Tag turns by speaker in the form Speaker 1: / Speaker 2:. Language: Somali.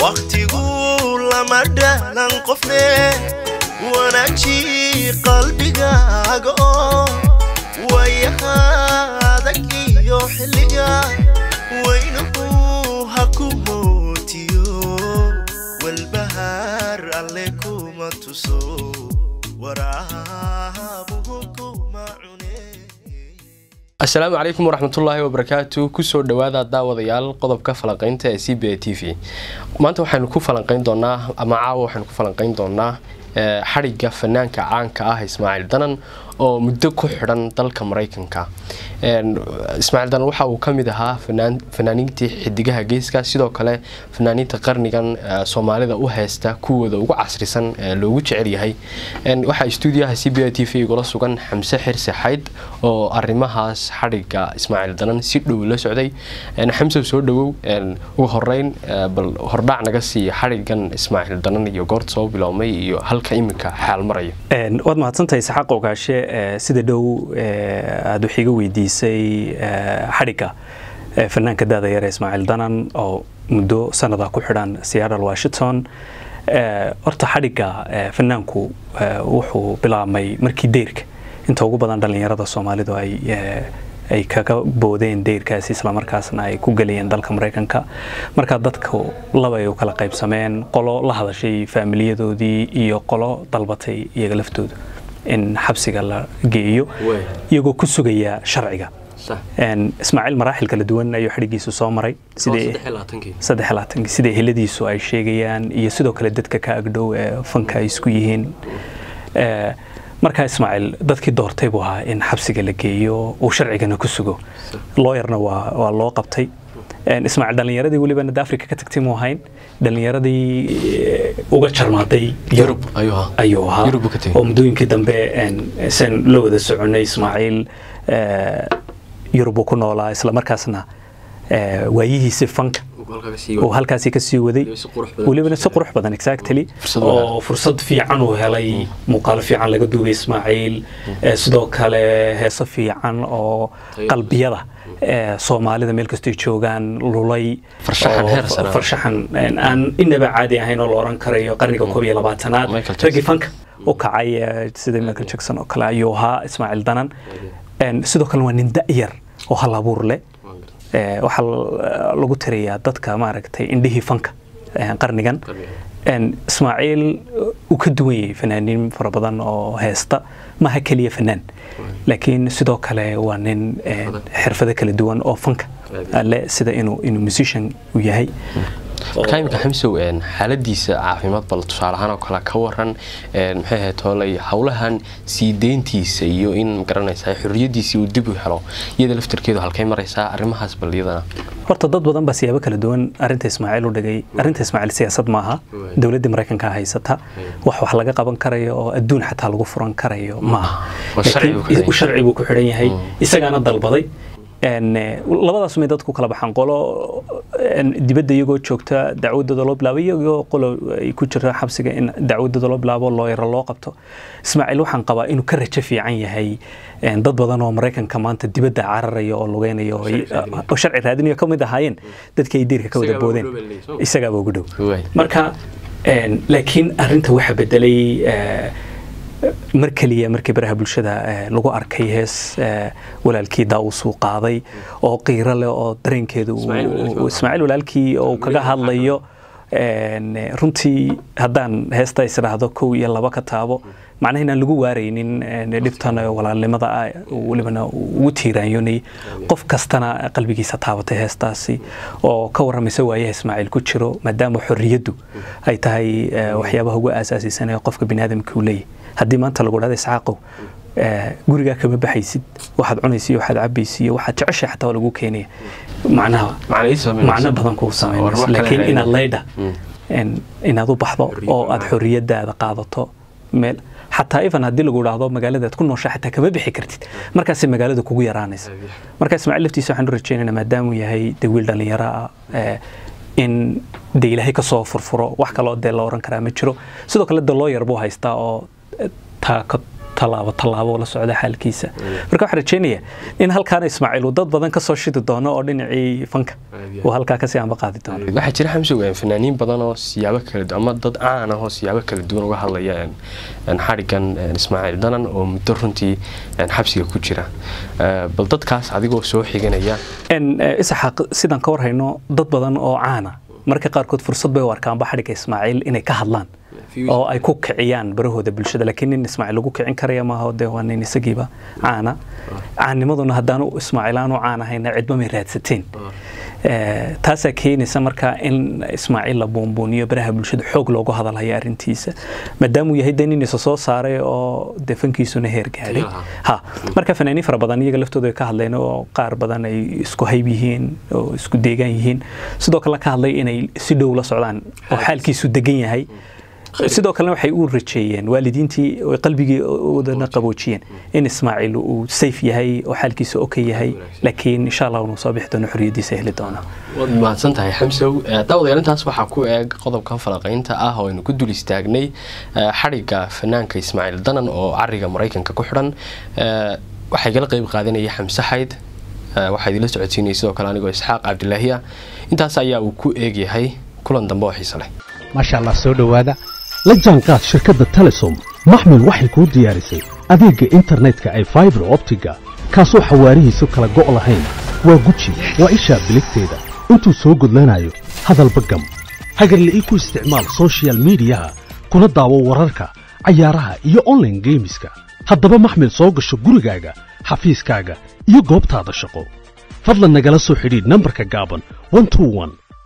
Speaker 1: wakhtigu lama dhahlan qofne wanaaji qalbigaaga oo wayaha adag iyo xilliga weynuhu ha ku mootiyo walbahaar alle kuma tuso waraabuhu kuma cune
Speaker 2: asalaamu calaykum waraxmatullaahi wabarakaatu kusoo dhowaada daawadayaal qodobka falanqeynta ee c b a t v maanta waxaynu ku falanqeyn doonaa ama caawa waxaynu ku falanqeyn doonaa xadhigga fanaanka caanka ah ismaaciil danan oo muddo ku xidhan dalka maraykanka ismaaciil danan waxa uu kamid ahaa fanaaniintii xidigaha geeska sidoo kale fanaaniinta qarnigan soomaalida u heysta kuwooda ugu casrisan loogu jecel yahay waxaa stuudiyaha c b a t v igula sugan xamse xirse xayd oo arimahaas xadhigga ismaaciil danan si dhow la socday xamse soo dhawow ugu horeyn bal hordhac naga sii xadhiggan ismaaciil danan iyo goorta soo biloomay iyo halka iminka xaal maraya
Speaker 3: waad mahadsantahay saxaaq ogaashe sida dhow aada wax iga weydiisay xadhigga fanaanka daada yare ismaaciil danan oo muddo sanada ku xidhan seattle washington horta xadhigga fanaanku wuxuu bilaabmay markii deyrka inta ugu badan dhallinyarada soomaalidu ay ay kaga boodeen deyrkaasi islamarkaasna ay ku geliyeen dalka maraykanka markaa dadku laba ay u kala qaybsameen qolo la hadashay faamiliyadoodii iyo qolo dalbatay iyaga laftooda in xabsiga la geeyo iyagoo ku sugaya sharciga ismaaciil maraaxil kala duwan ayuu xadhigiisu soo maray sida heladiisu ay sheegayaan iyo sidoo kale dadka ka agdhow ee fanka ay isku yihiin markaa ismaaciil dadkii doortay buu ahaa in xabsiga la geeyo uu sharcigana ku sugo looyarna waa loo qabtay ismaaciil dhallinyaradii weliba nad africa ka tagtay muu ahayn dhallinyaradii uga jarmaaday yurub ayuu ahaa oo muddooyinkii dambe san la wada soconay ismaaciil yurub uu ku noolaa islamarkaasna waayihiisi fanka uu halkaasi ka sii waday welibana si qurux badan exactly oo fursad fiican uu helay muuqaalo fiican laga duubay ismaaciil sidoo kale heeso fiican oo qalbiyada soomaalida meel kastay joogaan lulay farshaxan aan inaba caadi ahayn oo la oran karayo qarniga koob iyo labaatanaad raggii fanka u kacay sida michael jackson oo kale ayuu ahaa ismaaciil danan sidoo kale waa nin da'yar oo hal abuur leh waxaa lagu tirayaa dadka maaragtay indhihii fanka qarnigan ismaaciil uu ka duwan yahay fanaaniin fara badan oo heesta maaha keliya fanaan laakiin sidoo kale waa nin xirfado kala duwan oo fanka le sida inuu inuu musician u yahay
Speaker 2: markaa iminka xamsow xaaladiisa caafimaad bal tusaale ahaan oo kale ka waran maxay ahayd hoolay howlahan sii deyntiisa iyo in magaranaysaa xorriyadiisii uu dib u helo iyada laftarkeedu halkay maraysaa arrimahaas bal iyadana
Speaker 3: horta dad badan baa siyaabo kala duwan arinta ismaaciil u dhigay arinta ismaaciil siyaasad maaha dowladda maraykanka haysata wax wax laga qaban karayo oo adduun xataa lagu furan karayo maaha sharci buu ku xidhan yahay isagaana dalbaday labadaas may dadku kala baxaan qolo dibadda iyagoo joogta dacwadooda loo bilaabo iyagoo qolo ay ku jira xabsiga in dacwadooda loo bilaabo looyaro loo qabto ismaaciil waxaan qabaa inuu ka rajo fiican yahay dad badan oo maraykanka maanta dibadda cararaya oo lugeynaya oo sharci raadinayo ka mid ahaayeen dadkii ay diirka ka wada boodeen isagaaba ugu dhow marka laakiin arinta waxa bedelay mar keliya markii baraha bulshada lagu arkay hees walaalkii daawus uu qaaday oo qiiro leh oo dareenkeedu ismaaciil walaalkii oo kaga hadlayo runtii haddaan heesta isdhaahdo kow iyo laba ka taabo macnaha inaan lagu waaraynin dhibtan walaalnimada ah welibana ugu tiiraanyonay qof kastana qalbigiisa taabatay heestaasi oo ka warramaysa waayaha ismaaciil ku jiro maadaama xorriyaddu ay tahay waxyaabaha ugu aasaasisan ee qofka biniaadamka uu leeyahy haddii maanta lagu dhahda isxaaqow gurigaa kama baxaysid waxaad cunaysiiyo waxaad cabaysiiyo waxaad jeceshay xataa waa lagu keenaya macnaha macno badan kuu samaynayso laakiin inaad leydha inaad u baxdo oo aad xorriyadaada qaadato meel xataa ifan haddii lagu idhaahdo magaaladaad ku noosha xataa kama bixi kartid markaasay magaalada kugu yaraanaysa marka ismaaciil laftiisa waxaan u rajeynayna maadaamuu yahay dee wiil dhallinyaro ah in de ilaahay kasoo furfuro wax kaloo dee la oran karaa ma jiro sidoo kale de looyar buu haystaa oo tallaabo tallaabo la socda xaalkiisa marka waxaan rajaynayaa in halkaana ismaaciil uu dad badan ka soo shidi doono oo dhinacii fanka uu halkaa kasii amba qaadi doono
Speaker 2: waxaa jira xamsow fanaaniin badan oo siyaabo kala duwan ama dad caan ah oo siyaabo kala duwan uga hadlaya xadhigan ismaaciil danan oo muddo runtii xabsiga ku jira bal dadkaas adigoo soo xiganaya
Speaker 3: isaxaaq sidaan ka warhayno dad badan oo caana marka qaarkood fursad bay u arkaanba xadhigga ismaaciil inay ka hadlaan oo ay ku kiciyaan barahooda bulshada laakiin nin ismaaciil lagu kicin karaya maaha dee waa nin isagiiba caana caannimaduna haddaanu ismaaciil aanu caan ahayna cidba may raadsateen taasaa keenaysa marka in ismaaciil la buunbuuniyo baraha bulshada xoog loogu hadalhayo arrintiisa maadaamuu yahay dee nin isa soo saaray oo dee fankiisuna heer gaadhay ha marka fanaaniin fara badan iyaga laftooda ay ka hadleen oo qaar badan ay isku hayb yihiin oo isku deegaan yihiin sidoo kale ka hadlay inay si dhow la socdaan oo xaalkiisu degan yahay sidoo kalena waxay u rajeeyeen waalidiintii qalbigii oodana qaboojiyeen in ismaaciil uu sayf yahay oo xaalkiisa oka yahay laakiin insha allah uu soo bixi doono xorriyadiisa heli doona
Speaker 2: waad mahadsan tahay xamsow daawadayaal intaas waxaa ku eeg qodobkan falaqaynta ah oo aynu ku dul istaagnay xadhigga fanaanka ismaaciil danan oo cariga maraykanka ku xidhan waxaa igala qeyb qaadanaya xamse xayd waxaa idinla socodsiinaya sidoo kale anigoo isxaaq cabdilaahiya intaas ayaa uu ku eegyahay kulan dambe oo xiise leh
Speaker 4: maasha allah soo dhowaada la jaanqaad shirkadda telesom maxmil waxay kuu diyaarisay adeegga internetka ay faibar optiga kaasoo xawaarihiisu kala go' lahayn waa guji waa ishaa biligteeda intuu soo gudlanayo hadalba gam hagarla'ii ku isticmaal sochial midiyaha kuna daawo wararka cayaaraha iyo onlaine geemiska haddaba maxmil soo gasho gurigaaga xafiiskaaga iyo goobtaada shaqo fadlan nagala soo xidhiidh nambarka gaaban